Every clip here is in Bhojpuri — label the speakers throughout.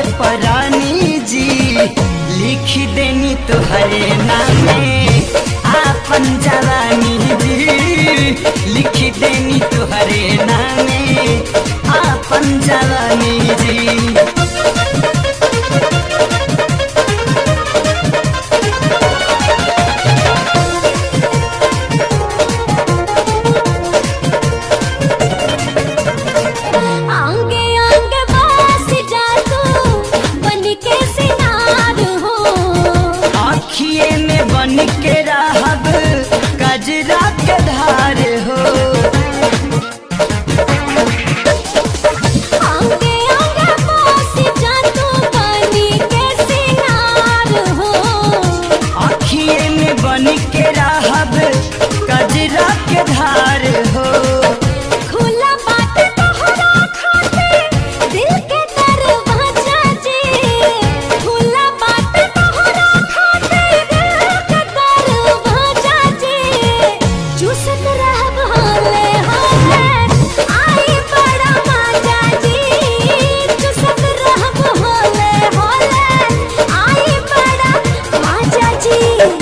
Speaker 1: परानी जी लिख देनी तुहरे नामे आपन जवानी जी लिख देनी तुहरे नामे आपन जवानी जी
Speaker 2: आंगे आंगे बस जा तू बन के सिनार हो
Speaker 1: आखिए में बन के रहब कजरा के धार हो
Speaker 2: आंगे आंगे बस जा तू बन के सिनार हो
Speaker 1: आखिए में बन के रहब कजरा के धार हो
Speaker 2: खुला बात तोहरा खातिर दिल के दरवाजा जी खुला बात तोहरा खातिर दिल के दरवाजा जी चूसत रहब हाले हाले आई बड़ा मजा जी चूसत रहब हाले हाले आई बड़ा मजा जी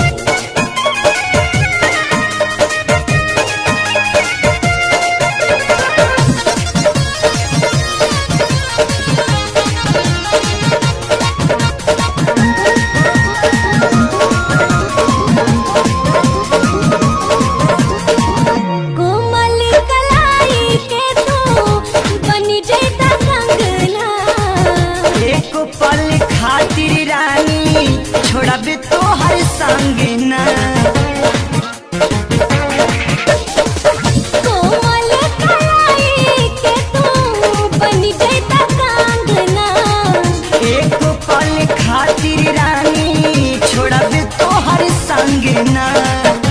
Speaker 2: कोमल कलाई के तू बनी जैता कंगना
Speaker 1: एक पल खातिर रानी छोड़ब तो हर संग ना
Speaker 2: कोमल कलाई के तू बनी जैता कंगना
Speaker 1: एक पल खातिर रानी छोड़ब तो हर संग ना